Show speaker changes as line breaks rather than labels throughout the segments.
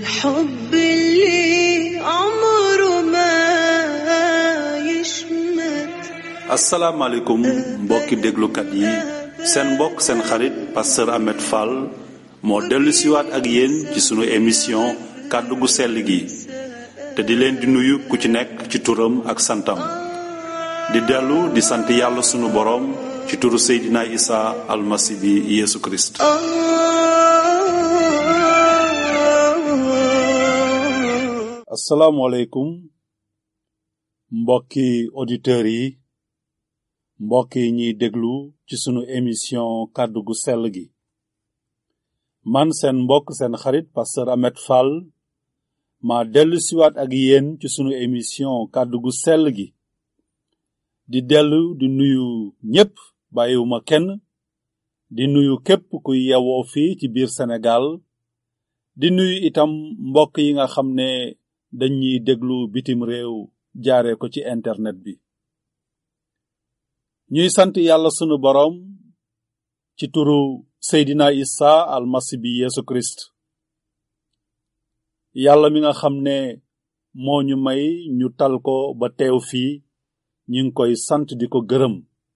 الحب اللي عمره ما يشمت
asalaamaaleykum mbokki déglukat yi seen mbokk seen xarit pasteur Ahmed Fall moo dellu siwaat ak yéen ci sunu émission kàddu gu sell gi te di leen di nuyu ku ci nekk ci turam ak santam di dellu di sant yàlla sunu boroom ci turu Seydina Isa almasi bi Yeesu Kirist
آه
asalaamaaleykum mbokki auditeurs yi mbokk yi ñuy déglu ci sunu émission kàddu gu sell gi man seen mbokk seen xarit pasteur Ahmed Fall ma dellu siwaat ak yéen ci sunu émission kàddu gu sell gi di dellu di nuyu ñépp bàyyiwuma kenn di nuyu képp kuy yewoo fii ci biir Sénégal di nuyu itam mbokk yi nga xam ne dañuy déglu bitim réew jaare ko ci internet bi ñuy sant yàlla sunu boroom ci turu Seydina Isa almasi bi Yeesu Kirist yàlla mi nga xam ne moo ñu may ñu tal ko ba teew fii ñu ngi koy sant di ko gërëm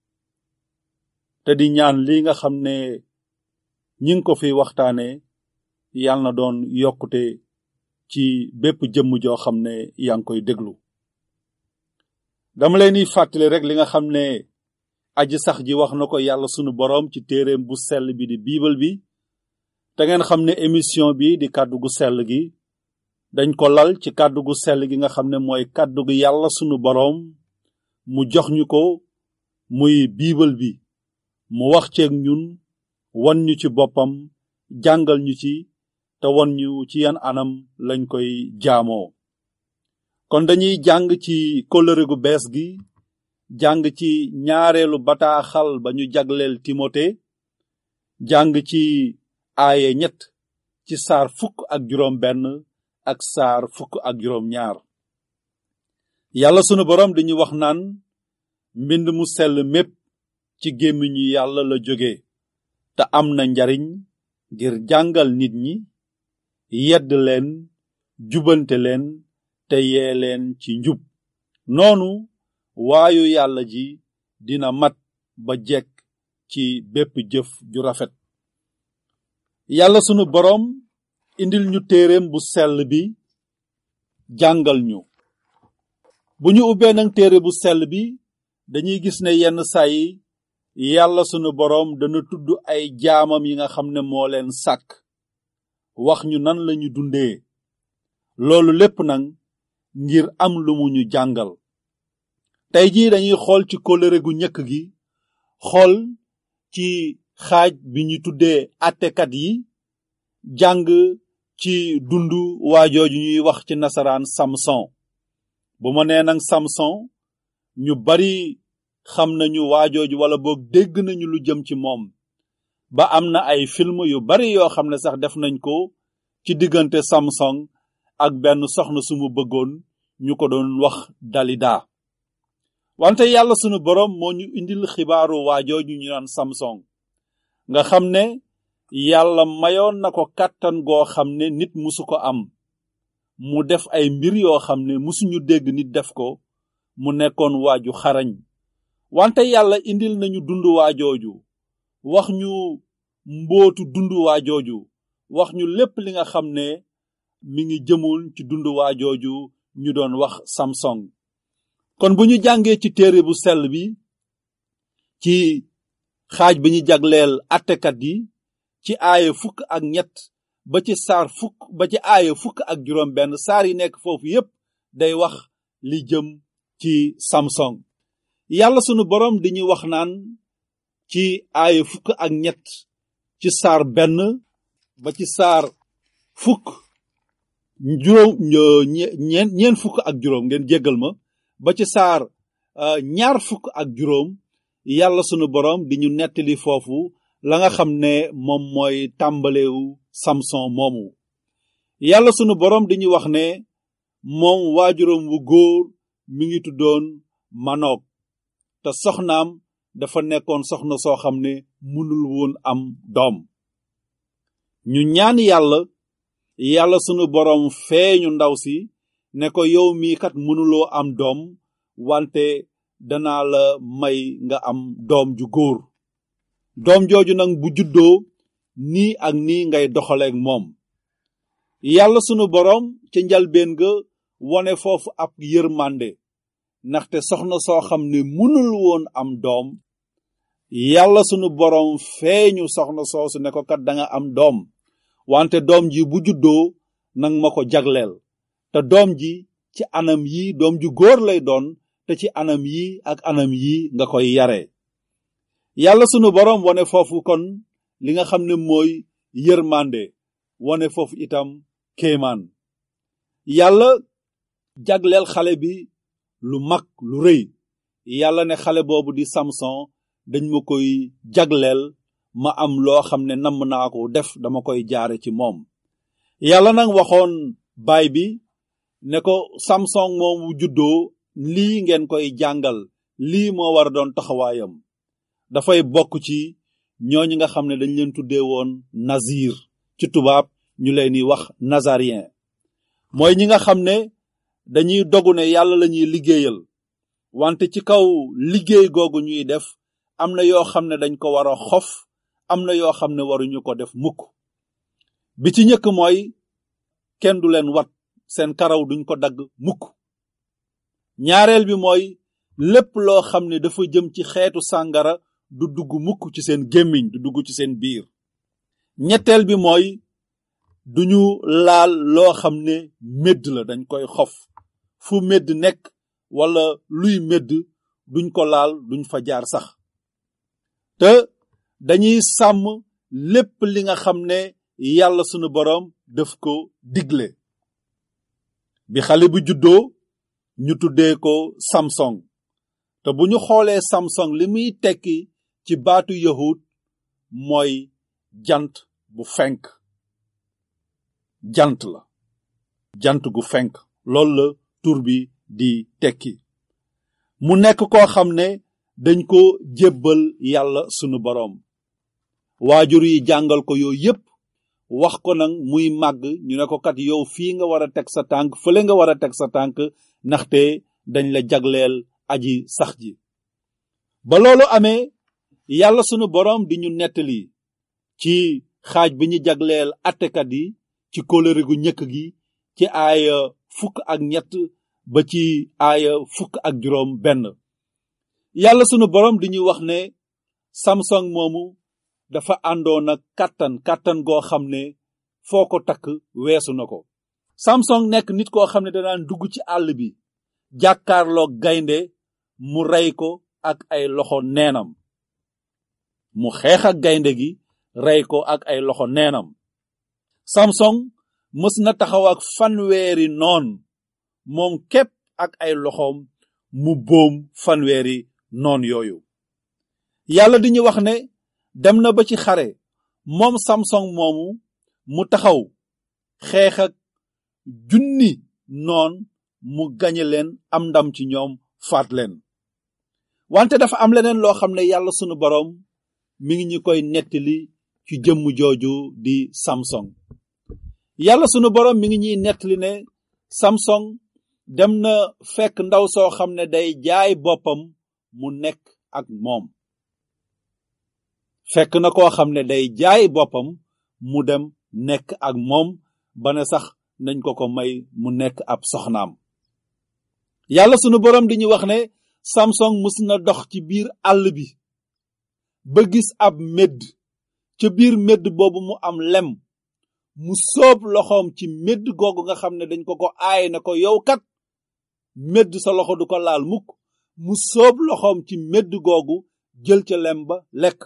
te di ñaan li nga xam ne ñi ngi ko fi waxtaane yàlla na doon yokkute ci bépp jëmm joo xam ne yaa ngi koy déglu dama leen di fàttali rek li nga xam ne aji sax ji wax na ko yàlla sunu boroom ci téereem bu sell bi di biibal bi te ngeen xam ne émission bi di kàddu gu sell gi dañ ko lal ci kàddu gu sell gi nga xam ne mooy kàddu gu yàlla sunu boroom mu jox ñu ko muy biibal bi mu wax ceeg ñun wan ñu ci boppam jàngal ñu ci te wan ñu ci yan anam lañ koy jaamoo kon dañuy jàng ci kóllëre gu bees gi jàng ci ñaareelu bataaxal ba ñu jagleel timote jàng ci aaye ñett ci saar fukk ak juróom benn ak saar fukk ak juróom ñaar yàlla sunu boroom dañu wax naan mbind mu sell mépp ci gémmiñu yàlla la jóge te am na njariñ ngir jàngal nit ñi yedd leen jubante leen te yee leen ci njub noonu waayu yàlla ji dina mat ba jekk ci bépp jëf ju rafet yàlla sunu boroom indil ñu téereem bu sell bi jàngal ñu bu ñu ubbee nag téere bu sell bi dañuy gis ne yenn saa yi yàlla sunu boroom dana tudd ay jaamam yi nga xam ne moo leen sàkk wax ñu nan lañu dundee loolu lépp nag ngir am lu mu ñu jàngal tey jii dañuy xool ci kóllëre gu njëkk gi xool ci xaaj bi ñu tuddee attekat yi jàng ci dundu waajooju ñuy wax ci nasaraan samson bu ma nee nag samson ñu bari xam nañu waajooju wala boog dégg nañu lu jëm ci moom ba am na ay film yu bari yoo xam ne sax def nañ ko ci diggante samson ak benn soxna su mu bëggoon ñu ko doon wax dalida wante yàlla sunu boroom moo ñu indil xibaaru waajooju ñu naan samson nga xam ne yàlla mayoon na ko kàttan goo xam ne nit musu ko am mu def ay mbir yoo xam ne musuñu dégg nit def ko mu nekkoon waaju xarañ wante yàlla indil nañu dund waajooju wax ñu mbootu dund waajooju wax ñu lépp li nga xam ne mi ngi jëmul ci dund waajooju ñu doon wax samson kon bu ñu jàngee ci téere bu sell bi ci xaaj bi ñu jagleel attekat yi ci aaye fukk ak ñett ba ci saar fukk ba ci aaye fukk ak juróom benn saar yi nekk foofu yépp day wax li jëm ci samson yàlla sunu boroom di ñu wax naan ci aaye fukk ak ñett ci saar benn ba ci saar fukk juróom ñeen ñeen fukk ak juróom ngeen jéggal ma ba ci saar ñaar fukk ak juróom yàlla sunu boroom di ñu nettali foofu la nga xam ne moom mooy tàmbalewu samson moomu yàlla sunu boroom di ñu wax ne moom waajuram wu góor mi ngi tuddoon manoog te soxnaam dafa nekkoon soxna soo xam ne mënul woon am doom ñu ñaan yàlla yàlla sunu boroom feeñu ndaw si ne ko yow mii kat mënuloo am doom wante danaa la may nga am doom ju góor doom jooju nag bu juddoo nii ak nii ngay doxaleek moom yàlla sunu boroom ca njalbeen ga wone foofu ab yërmande ndaxte soxna soo xam ne mënul woon am doom yàlla sunu boroom feeñu soxna soosu ne ko kat danga am doom wante doom ji bu juddoo nang ma ko jagleel te doom ji ci anam yi doom ju góor lay doon te ci anam yi ak anam yi nga koy yare yàlla sunu boroom wone foofu kon li nga xam ne mooy yërmande wone foofu itam kéemaan yàlla jagleel xale bi lu mag lu rëy yàlla ne xale boobu di samson dañ ma koy jagleel ma am loo xam ne namm naa ko def dama koy jaare ci moom yàlla nag waxoon baay bi ne ko samson moomu juddoo lii ngeen koy jàngal lii moo war a doon taxawaayam dafay bokk ci ñooñu nga xam ne dañ leen tuddee woon nazir ci tubaab ñu leen di wax nazarien mooy ñi nga xam ne dañuy dogu ne yàlla la ñuy liggéeyal wante ci kaw liggéey googu ñuy def am na yoo xam ne dañ ko war a xof am na yoo xam ne waruñu ko def mukk bi ci njëkk mooy kenn du leen wat seen karaw duñ ko dagg mukk ñaareel bi mooy lépp loo xam ne dafa jëm ci xeetu sàngara du dugg mukk ci seen gémmiñ du dugg ci seen biir ñetteel bi mooy duñu laal loo xam ne médd la dañ koy xof fu médd nekk wala luy médd duñ ko laal duñ fa jaar sax te dañuy sàmm lépp li nga xam ne yàlla sunu boroom daf ko digle bi xale bu juddoo ñu tuddee ko samson te bu ñu xoolee samson li muy tekki ci baatu yahud mooy jant bu fenk jant la jant gu fenk loolu la tur bi di tekki mu nekk koo xam ne dañ ko jébbal yàlla sunu boroom waajur yi jàngal ko yooyu yépp wax ko nag muy màgg ñu ne ko kat yow fii nga war a teg sa tànk fële nga war a teg sa tànk ndaxte dañ la jagleel aji sax ji ba loolu amee yàlla sunu boroom di ñu nettali ci xaaj bi ñu jagleel attekat yi ci kóllëre gu ñëkk gi ci aaya fukk ak ñett ba ci aaya fukk ak juróom benn yàlla sunu boroom di ñu wax ne samson moomu dafa àndoon ak kàttan kàttan goo xam ne foo ko takk weesu na ko samson nekk nit koo xam ne danaan dugg ci àll bi jàkkaarloog gaynde mu rey ko ak ay loxo neenam mu xeex ak gaynde gi rey ko ak ay loxo neenam samson mës na taxaw ak fanweeri noon moom képp ak ay loxoom mu boom fanweeri noon yooyu yàlla di ñu wax ne dem na ba ci xare moom samson moomu mu taxaw xeex ak junni noon mu gañe leen am ndam ci ñoom faat leen wante dafa am leneen loo xam ne yàlla sunu boroom mi ngi ñu koy nettali ci jëmm jooju di samson yàlla sunu boroom mi ngi ñuy nettali ne samson dem na fekk ndaw soo xam ne day jaay boppam mu nekk ak moom fekk na koo xam ne day jaay boppam mu dem nekk ak moom ba ne sax nañ ko ko may mu nekk ab soxnaam yàlla sunu boroom di ñu wax ne samson mus na dox ci biir àll bi ba gis ab medd ca biir medd boobu mu am lem mu sóob loxoom ci medd googu nga xam ne dañ ko ko aaye na ko yow kat medd sa loxo du ko laal mukk mu sóob loxoom ci medd googu jël ca lem ba lekk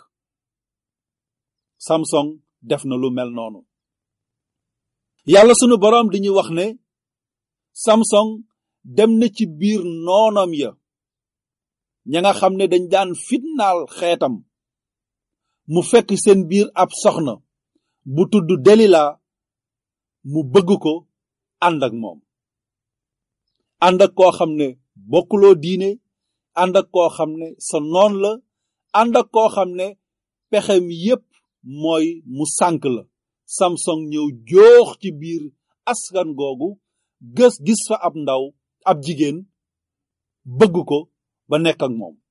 samson def na lu mel noonu yàlla sunu boroom di ñu wax ne samson dem na ci biir noonam ya ña nga xam ne dañ daan fitnaal xeetam mu fekk seen biir ab soxna bu tudd delila mu bëgg ko ànd ak moom ànd ak koo xam ne bokkuloo diine ànd ak koo xam ne sa noon la ànd ak koo xam ne pexem yépp mooy mu sànk la samson ñëw joox ci biir askan googu gës gis fa ab ndaw ab jigéen bëgg ko ba nekk ak moom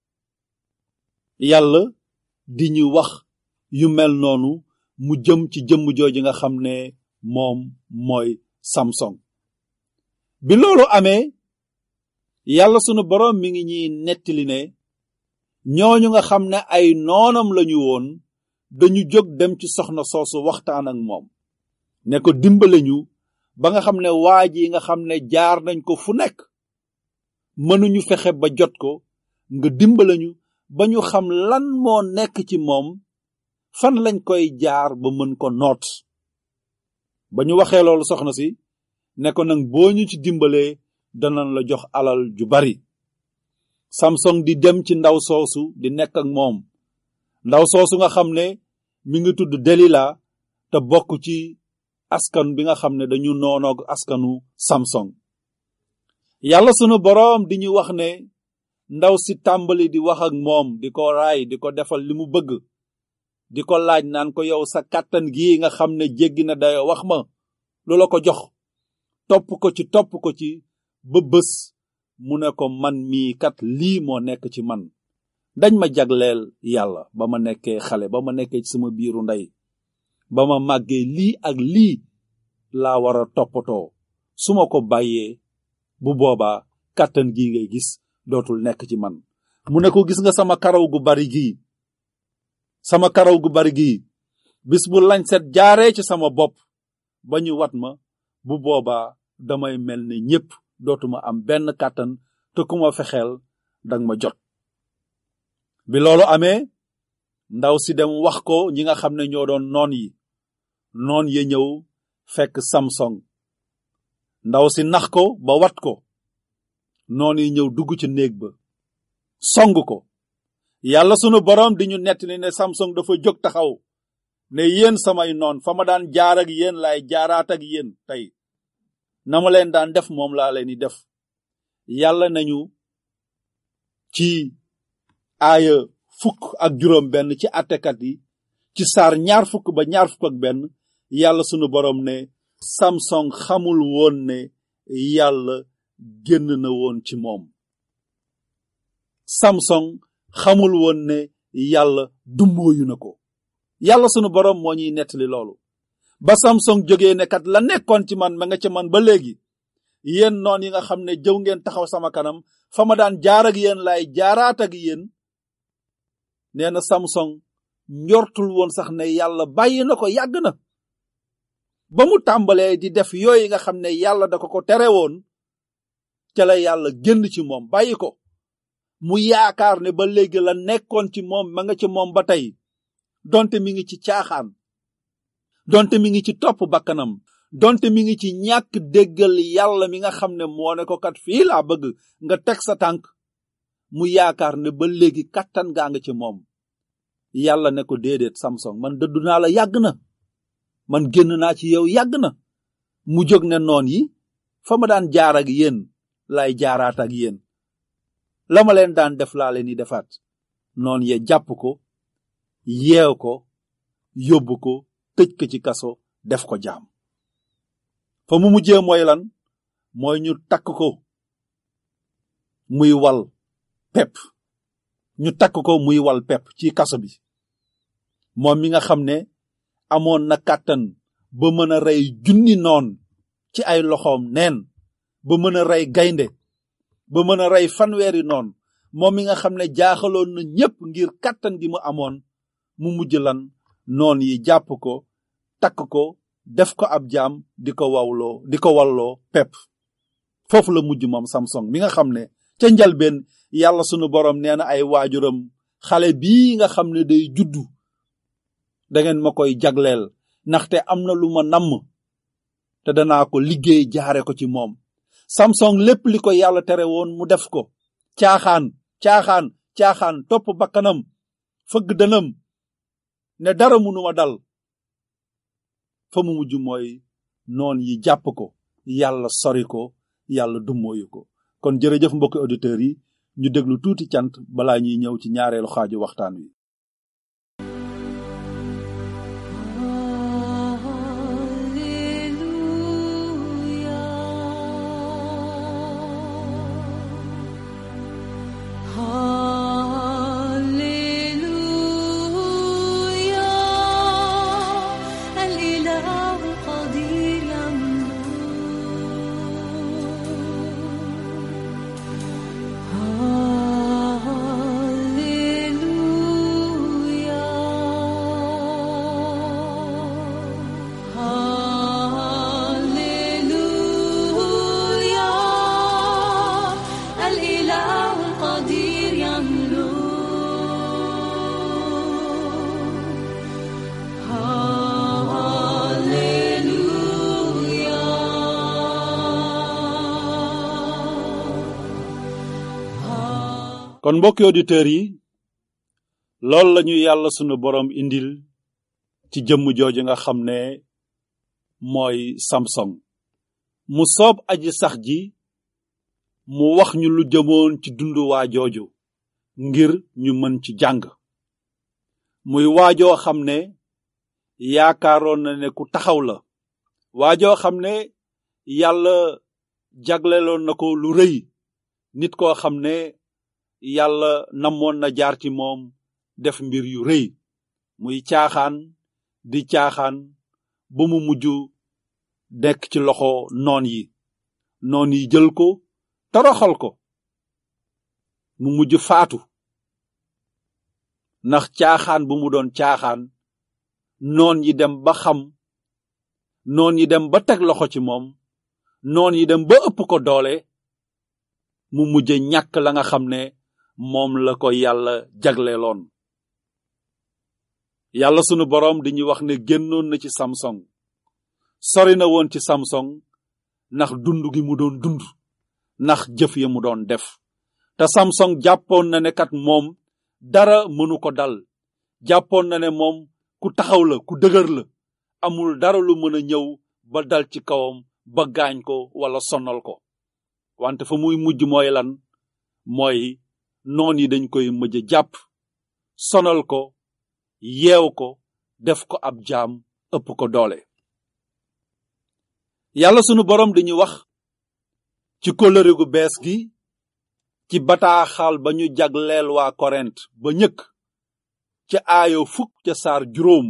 yàlla di ñu wax yu mel noonu mu jëm ci jëmm jooju nga xam ne moom mooy samson bi loolu amee yàlla sunu boroom mi ngi ñuy nettali ne ñooñu nga xam ne ay noonam lañu woon dañu jóg dem ci soxna soosu waxtaan ak moom ne ko dimbale ñu ba nga xam ne waa ji nga xam ne jaar nañ ko fu nekk mënuñu fexe ba jot ko nga dimbale ñu ba ñu xam lan moo nekk ci moom fan lañ koy jaar ba mën ko noot ba ñu waxee loolu soxna si ne ko nag boo ñu ci dimbalee danañ la jox alal ju bari samson di dem ci ndaw soosu di nekk ak moom ndaw soosu nga xam ne mi ngi tudd delila te bokk ci askan bi nga xam ne dañu noonoog askanu samson yàlla sunu boroom di ñu wax ne ndaw si tàmbali di wax ak moom di ko raay di ko defal li mu bëgg di ko laaj naan ko yow sa kàttan gii nga xam ne jéggi na dayo wax ma lu la ko jox topp ko ci topp ko ci ba bés mu ne ko man mii kat lii moo nekk ci man dañ ma jagleel yàlla ba ma nekkee xale ba ma nekkee ci sama biiru ndey ba ma màggee lii ak lii laa war a toppatoo su ma ko bàyyee bu boobaa kàttan gii ngay gis dootul nekk ci man mu ne ko gis nga sama karaw gu bari gii sama karaw gu bari gii bis bu lañset jaaree ci sama bopp ba ñu wat ma bu boobaa damay mel ni ñépp dootuma am benn kàttan te ku ma fexeel dang ma jot bi loolu amee ndaw si dem wax ko ñi nga xam ne ñoo doon noon yi noon ya ñëw fekk samson ndaw si nax ko ba wat ko noon yi ñëw dugg ci néeg ba song ko yàlla sunu boroom di ñu nettali ne samson dafa jóg taxaw ne yéen samay noon fa ma daan jaar ak yéen laay jaaraat ak yéen tey na ma leen daan def moom laa leen di def yàlla nañu ci aaya fukk ak juróom benn ci attekat yi ci saar ñaar fukk ba ñaar fukk ak benn yàlla sunu boroom ne samson xamul woon ne yàlla génn na woon ci moom samson xamul woon ne yàlla dummóoyu na ko yàlla sunu boroom moo ñuy nettali loolu ba samson jógee ne kat la nekkoon ci man ma nga ca man ba léegi yéen noon yi nga xam ne jëw ngeen taxaw sama kanam fa ma daan jaar ak yéen laay jaaraat ak yéen nee na samson njortul woon sax ne yàlla bàyyi na ko yàgg na ba mu tàmbalee di def yooyu nga xam ne yàlla da ko ko tere woon ca la yàlla génn ci moom bàyyi ko mu yaakaar ne ba léegi la nekkoon ci moom ma nga ci moom ba tey donte mi ngi ci caaxaan donte mi ngi ci topp bakkanam donte mi ngi ci ñàkk déggal yàlla mi nga xam ne moo ne ko kat fii laa bëgg nga teg sa tànk mu yaakaar ne ba léegi kattan gaa nga ci moom yàlla ne ko déedéet samson man dëddu naa la yàgg na man génn naa ci yow yàgg na mu jóg ne noon yi fa ma daan jaar ak yéen laay jaaraat ak yéen la ma leen daan def laa leen di defaat noon ye jàpp ko yeew ko yóbbu ko tëj ko ci kaso def ko jaam fa mu mujjee mooy lan mooy ñu takk ko muy wal pepp ñu takk ko muy wal pepp ci kaso bi moom mi nga xam ne amoon na kàttan ba mën a rey junni noon ci ay loxoom neen ba mën a rey gaynde ba mën a rey fanweeri noon moom mi nga xam ne jaaxaloon na ñépp ngir kàttan gi mu amoon mu mujj lan noon yi jàpp ko takk ko def ko ab jaam di ko wawloo di ko walloo pepp foofu la mujj moom samson mi nga xam ne ca njalbeen yàlla sunu boroom nee na ay waajuram xale bii nga xam ne day juddu dangeen ma koy jagleel ndaxte am na lu ma namm te danaa ko liggéey jaare ko ci moom samson lépp li ko yàlla tere woon mu def ko caaxaan caaxaan caaxaan topp bakkanam fëgg dënam ne dara munuma dal fa mu mujj mooy noon yi jàpp ko yàlla sori ko yàlla dummóoyu ko kon jërëjëf mbokki auditeurs yi ñu déglu tuuti cant balaa ñuy ñëw ci ñaareelu xaaju waxtaan wi kon mbokki auditeurs yi loolu lañu yàlla sunu borom indil ci jëmm jooju nga xam ne mooy samson mu soob aji sax ji mu wax ñu lu jëmoon ci dundu waa jooju ngir ñu mën ci jàng muy waajoo xam ne yaakaaroon na ne ku taxaw la waajoo xam ne yàlla jagleloon na ko lu rëy nit koo xam ne yàlla namoon na jaar ci moom def mbir yu rëy muy caaxaan di caaxaan ba mu mujj nekk ci loxo noon yi noon yi jël ko toroxal ko mu mujj faatu ndax caaxaan bu mu doon caaxaan noon yi dem ba xam noon yi dem ba teg loxo ci moom noon yi dem ba ëpp ko doole mu mujj ñàkk la nga xam ne moom la ko yàlla jagleeloon yàlla sunu boroom di ñu wax ne génnoon na ci samson sori na woon ci samson ndax dund gi mu doon dund ndax jëf ya mu doon def te samson jàppoon na ne kat moom dara mënu ko dal jàppoon na ne moom ku taxaw la ku dëgër la amul dara lu mën a ñëw ba dal ci kawam ba gaañ ko wala sonal ko wante fa muy mujj mooy lan mooy noon yi dañ koy mujj jàpp sonal ko yeew ko def ko ab jaam ëpp ko doole yàlla sunu boroom dañuy wax ci kóllëre gu bees gi ci bataaxal ba ñu jagleel waa korent ba ñëkk ca aayo fukk ca saar juróom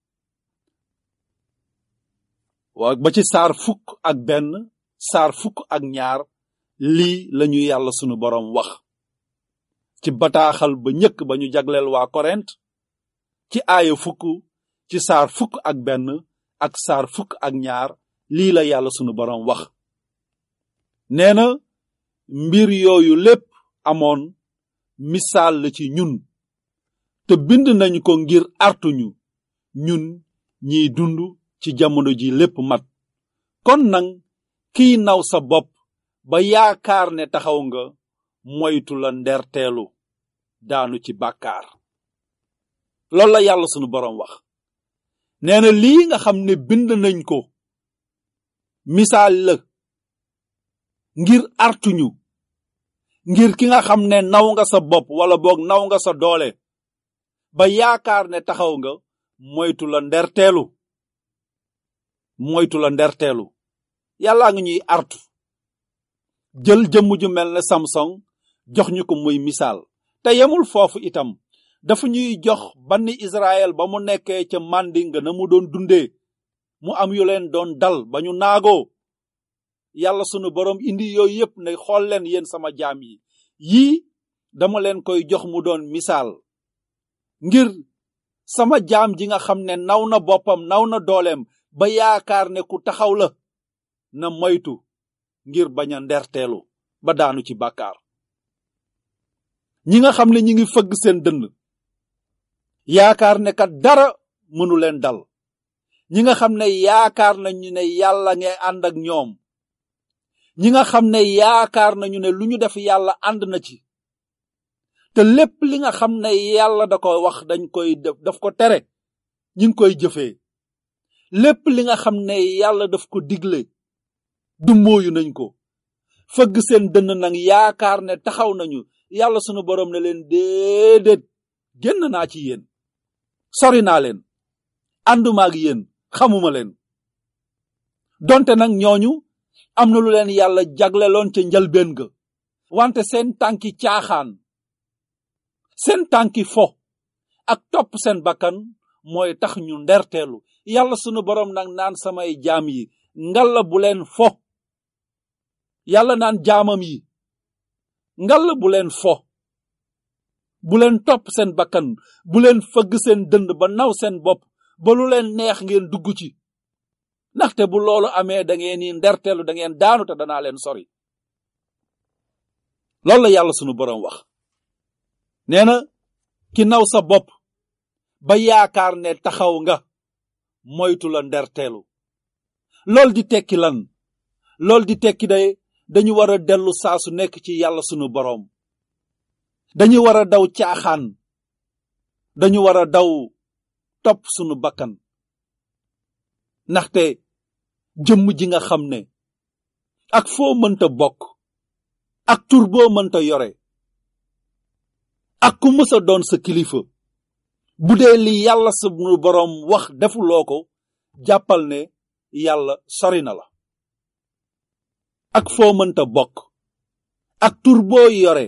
waa ba ci saar fukk ak benn saar fukk ak ñaar lii lañu yàlla sunu boroom wax ci bataaxal ba ñëkk ba ñu jagleel waa korent ci aaya fukk ci saar fukk ak benn ak saar fukk ak ñaar lii la yàlla sunu boroom wax nee na mbir yooyu lépp amoon misaal la ci ñun te bind nañu ko ngir artuñu ñun ñiy dund ci jamono ji lépp mat kon nag kiy naw sa bopp ba yaakaar ne taxaw nga moytu la nderteelu daanu ci bàkkaar loolu la yàlla sunu boroom wax nee na lii nga xam ne bind nañ ko misaal la ngir artuñu ngir ki nga xam ne naw nga sa bopp wala boog naw nga sa doole ba yaakaar ne taxaw nga moytu la nderteelu moytu la nderteelu yàllaa nga ñuy artu jël jëmm ju mel ne samson jox ñu ko muy misaal te yemul foofu itam dafa ñuy jox banni Israël ba mu nekkee ca màndinga na mu doon dundee mu am yu leen doon dal ba ñu naagoo yàlla sunu boroom indi yooyu yépp ne xool leen yéen sama jaam yi yii dama leen koy jox mu doon misaal ngir sama jaam ji nga xam ne naw na boppam naw na dooleem ba yaakaar ne ku taxaw la na moytu ngir bañ a nderteelu ba daanu ci bàkkaar ñi nga xam ne ñi ngi fëgg seen dënn yaakaar ne kat dara mënu leen dal ñi nga xam ne yaakaar nañu ne yàlla ngay ànd ak ñoom ñi nga xam ne yaakaar nañu ne lu ñu def yàlla ànd na ci te lépp li nga xam ne yàlla da ko wax dañ koy def daf ko tere ñi ngi koy jëfee lépp li nga xam ne yàlla daf ko digle du mooyu nañ ko fëgg seen dënn nag yaakaar ne taxaw nañu yàlla sunu boroom ne leen déedéet génn naa ci yéen sori naa leen ànduma ak yéen xamuma leen donte nag ñooñu am na lu leen yàlla jagleloon ca njalbeen ga wante seen tànki caaxaan seen tànki fo ak topp seen bakkan mooy tax ñu nderteelu yàlla sunu boroom nag naan samay jaam yi ngalla bu leen fo yàlla naan jaamam yi ngalla bu leen fo bu leen topp seen bakkan bu leen fëgg seen dënd ba naw seen bopp ba lu leen neex ngeen dugg ci ndaxte bu loolu amee da ngeen ni nderteelu da ngeen daanu te danaa leen sori loolu la yàlla sunu boroom wax nee na ki naw sa bopp ba yaakaar ne taxaw nga moytu la nderteelu lool di tekki lan lool di tekki day dañu war a dellu saa su nekk ci yàlla sunu boroom dañu war a daw caaxaan dañu war a daw topp sunu bakkan ndaxte jëmm ji nga xam ne ak foo mënta bokk ak tur boo mënta yore ak ku mës a doon sa kilifa bu dee li yàlla sunu boroom wax defuloo ko jàppal ne yàlla sori na la ak foo mënta bokk ak tur boo yore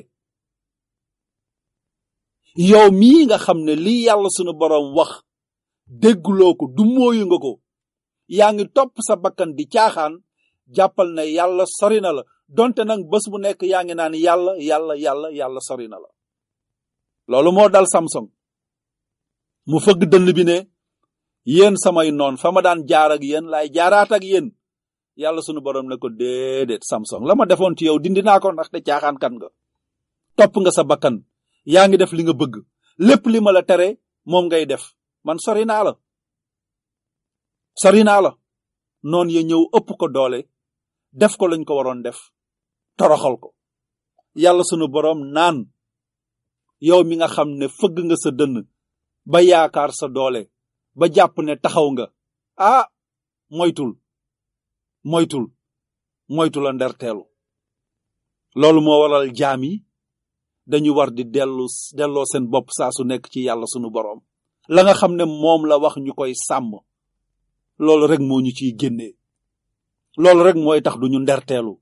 yow mii nga xam ne li yàlla sunu boroom wax dégguloo ko du mooyu nga ko yaa ngi topp sa bakkan di caaxaan jàppal ne yàlla sori na la donte nag bés bu nekk yaa ngi naan yàlla yàlla yàlla yàlla sori na la loolu moo dal Samson mu fëgg dënn bi ne yéen samay noon fa ma daan jaar ak yéen laay jaaraat ak yéen yàlla sunu borom ne ko déedéet Samson la ma defoon ci yow dindi naa ko ndaxte caaxaan kan nga topp nga sa bakkan yaa ngi def li nga bëgg lépp li ma la tere moom ngay def man sori naa la sori naa la noon ya ñëw ëpp ko doole def ko lañ ko waroon def toroxal ko yàlla sunu borom naan yow mi nga xam ne fëgg nga sa dënn ba yaakaar sa doole ba jàpp ne taxaw nga ah moytul moytul moytul a nderteelu loolu moo waral jaam yi dañu war di dellu delloo seen bopp saa su nekk ci yàlla sunu boroom la nga xam ne moom la wax ñu koy sàmm loolu rek moo ñu ciy génnee loolu rek mooy tax duñu nderteelu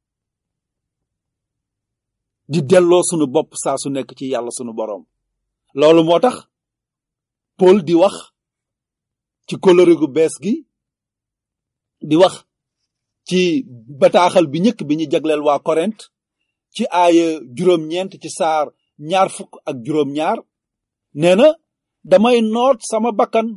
di delloo sunu bopp saa su nekk ci yàlla sunu boroom loolu moo tax Paul di wax ci kóllëre gu bees gi di wax ci bataaxal bi njëkk bi ñu jagleel waa Korent ci aaya juróom-ñeent ci saar ñaar fukk ak juróom-ñaar nee na damay noot sama bakkan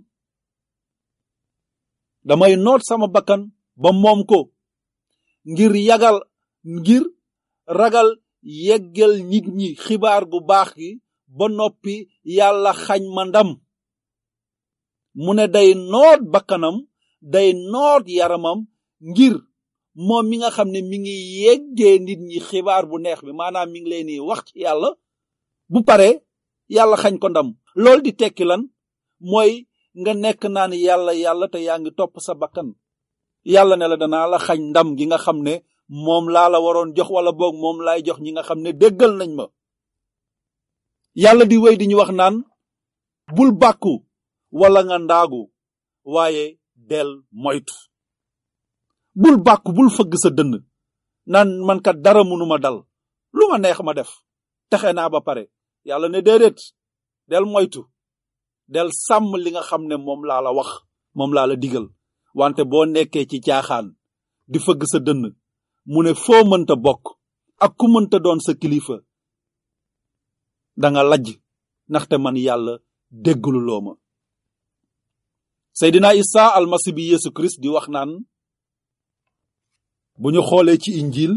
damay noot sama bakkan ba moom ko ngir yagal ngir ragal yeggal nit ñi xibaar gu baax gi ba noppi yàlla xañ ma ndam mu ne day noot bakkanam day noot yaramam ngir moom mi nga xam ne mi ngi yeggee nit ñi xibaar bu neex bi maanaam mi ngi leen di wax ci yàlla bu pare yàlla xañ ko ndam loolu di tekki lan mooy nga nekk naan yàlla yàlla te yaa ngi topp sa bakkan yàlla ne la danaa la xañ ndam gi nga xam ne moom laa la waroon jox wala boog moom laay jox ñi nga xam ne déggal nañ ma yàlla di wéy di ñu wax naan bul bàkku wala nga ndaagu waaye del moytu bul bàkku bul fëgg sa dënn naan man kat dara mënuma dal lu ma neex ma def texe naa ba pare yàlla ne déedéet del moytu del sàmm li nga xam ne moom laa la wax moom laa la digal wante boo nekkee ci caaxaan di fëgg sa dënn mu ne foo mënta bokk ak ku mënta doon sa kilifa danga lajj ndaxte man yàlla déggaluloo ma Seydina Isa almasi bi Yesu Christ di wax naan bu ñu xoolee ci injil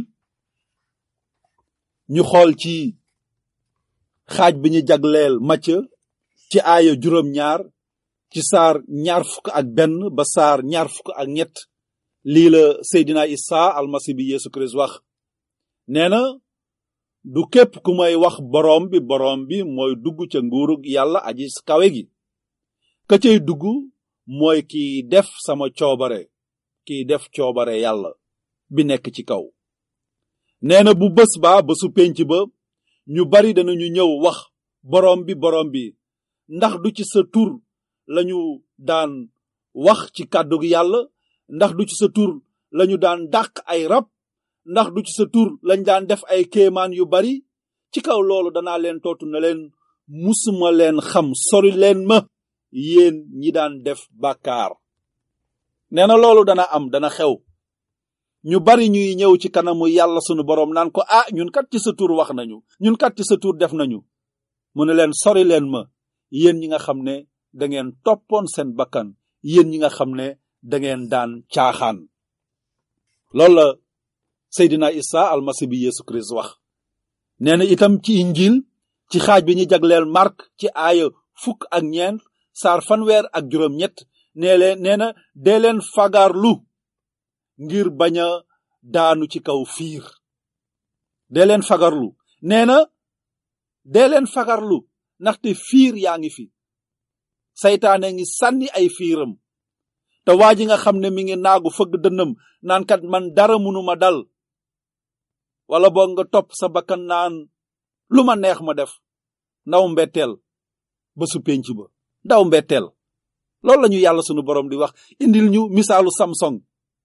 ñu xool ci xaaj bi ñu jagleel Macë ci aaya juróom-ñaar ci saar ñaar fukk ak benn ba saar ñaar fukk ak ñett lii la Seydina Isa almasi bi Yesu Christ wax nee na du képp ku may wax boroom bi boroom bi mooy dugg ca nguurug yàlla aji kawe gi ka cay dugg mooy kiy def sama coobare kiy def coobare yàlla bi nekk ci kaw nee na bu bés ba bésu pénc ba ñu bari danañu ñëw wax boroom bi boroom bi ndax du ci sa tur lañu daan wax ci kàddug yàlla ndax du ci sa tur lañu daan dàq ay rab ndax du ci sa tur lañ daan def ay kéemaan yu bari ci kaw loolu danaa leen tootu na leen musuma leen xam sori leen ma yéen ñi daan def bàkkaar nee na loolu dana am dana xew ñu bari ñuy ñëw ci kanamu yàlla sunu boroom naan ko ah ñun kat ci sa tur wax nañu ñun kat ci sa tur def nañu mu ne leen sori leen ma yéen ñi nga xam ne da ngeen toppoon seen bakkan yéen ñi nga xam ne da ngeen daan caaxaan loolu la Seydina Isa almasi bi Yesu Christ wax nee na itam ci injil ci xaaj bi ñu jagleel Mark ci aaya fukk ak ñeent saar fanweer ak juróom ñett nee leen nee na dee leen fagarlu ngir bañ a daanu ci kaw fiir dee leen fagarlu nee na dee leen fagarlu ndaxte fiir yaa ngi fi saytaane ngi sànni ay fiiram te waa ji nga xam ne mi ngi naagu fëgg dënnam naan kat man dara munuma dal wala boog nga topp sa bakkan naan lu ma neex ma def ndaw mbetteel ba su penc ba ndaw mbetteel loolu la ñu yàlla sunu borom di wax indil ñu misaalu samsung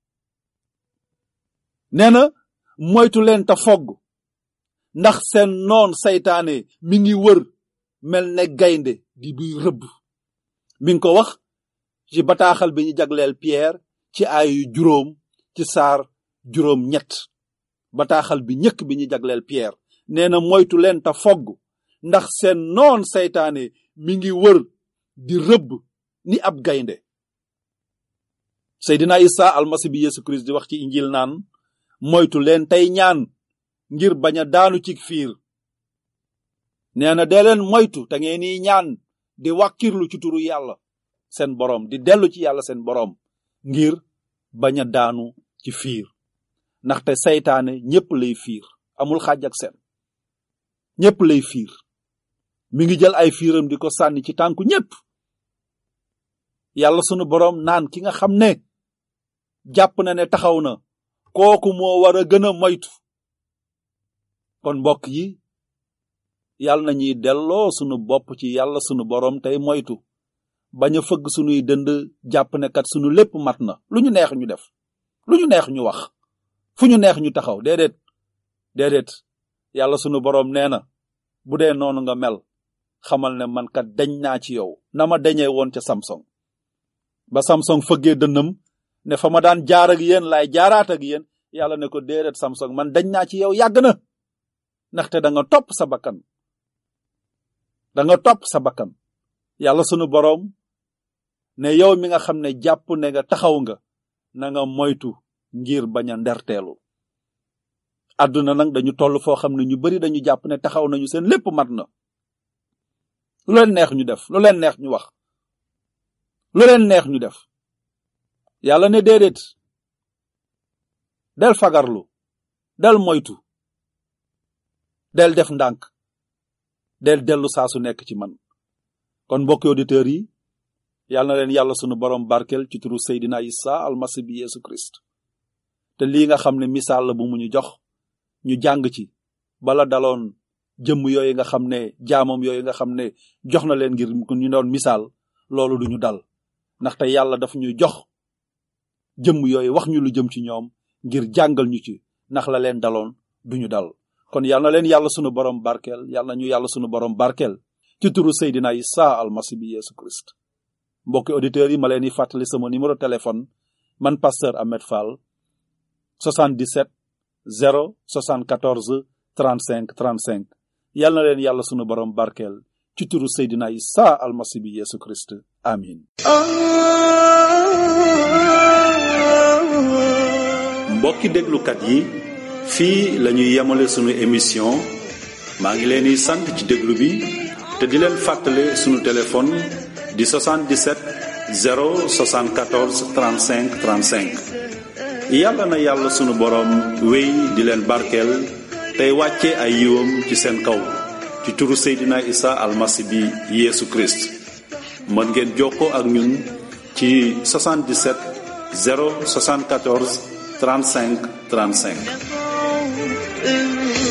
nee na moytu leen te fogg ndax seen noon saytaane mi ngi wër mel ne gaynde di buy rëbb mi ngi ko wax ci bataaxal bi ñu jagleel Pierre ci ayu juróom ci saar juróom ñett bataaxal bi ñëkk bi ñu jagleel Pierre nee na moytu leen te fogg ndax seen noon saytaane mi ngi wër di rëbb ni ab gaynde Seydina Isa almasi bi Yesu Christ di wax ci injil naan moytu leen tey ñaan ngir bañ a daanu ci fiir nee na dee leen moytu te ngeen ni ñaan di wàkkirlu ci turu yàlla seen boroom di dellu ci yàlla seen boroom ngir bañ a daanu ci fiir ndaxte saytaane ñépp lay fiir amul xaaj ak seen ñépp lay fiir mi ngi jël ay fiiram di ko sànni ci tànku ñépp yàlla sunu boroom naan ki nga xam ne jàpp na ne taxaw na kooku moo war a gën a moytu kon mbokk yi yàlla na ñuy delloo sunu bopp ci yàlla sunu boroom tey moytu bañ a fëgg sunuy dënd jàpp ne kat sunu lépp mat na lu ñu neex ñu def lu ñu neex ñu wax fu ñu neex ñu taxaw déedéet déedéet yàlla sunu boroom nee na bu dee noonu nga mel xamal ne man kat dañ naa ci yow na ma dañee woon ca Samsung ba Samsung fëggee dënnam ne fa ma daan jaar ak yéen laay jaaraat ak yéen yàlla ne ko déedéet Samsung man dañ naa ci yow yàgg na ndaxte da nga topp sa bakkan da nga topp sa bakkan yàlla sunu boroom ne yow mi nga xam ne jàpp ne nga taxaw nga na nga moytu ngir bañ a nderteelu àdduna nag dañu toll foo xam ne ñu bari dañu jàpp ne taxaw nañu seen lépp mat na lu leen neex ñu def lu leen neex ñu wax lu leen neex ñu def yàlla ne déedéet del fagarlu del moytu del def ndànk del dellu saa su nekk ci man kon mbokki auditeurs yi yàlla na leen yàlla sunu borom barkel ci turu Seydina Isa almasi bi Yesu Christ te lii nga xam ne misaal la bu mu ñu jox ñu jàng ci bala daloon jëmm yooyu nga xam ne jaamam yooyu nga xam ne jox na leen ngir ñu doon misaal loolu duñu dal ndaxte yàlla daf ñu jox jëmm yooyu wax ñu lu jëm ci ñoom ngir jàngal ñu ci ndax la leen daloon duñu dal kon yal na leen yàlla sunu borom barkeel yal na ñu yàlla sunu borom barkeel ci turu Seydina Isa almasi bi Yesu Christ mbokki auditeurs yi ma leen di fàttali sama numéro téléphone man pasteur Ahmed Fall 77 0 74 35 35 yal na leen yàlla sunu borom barkeel ci turu Seydina Isa almasi bi Yesu Christ amin mbokki déglukat yi fii la ñuy yemale sunu émission maa ngi leen di sant ci déglu bi te di leen fàttale sunu téléphone di 77 074 35 35 yàlla na yàlla sunu boroom wéy di leen barkeel tey wàcce ay yiwam ci seen kaw ci turu Seydina Isa almasi bi Yeesu Christ mën ngeen jokkoo ak ñun ci 77 074 35 35
إن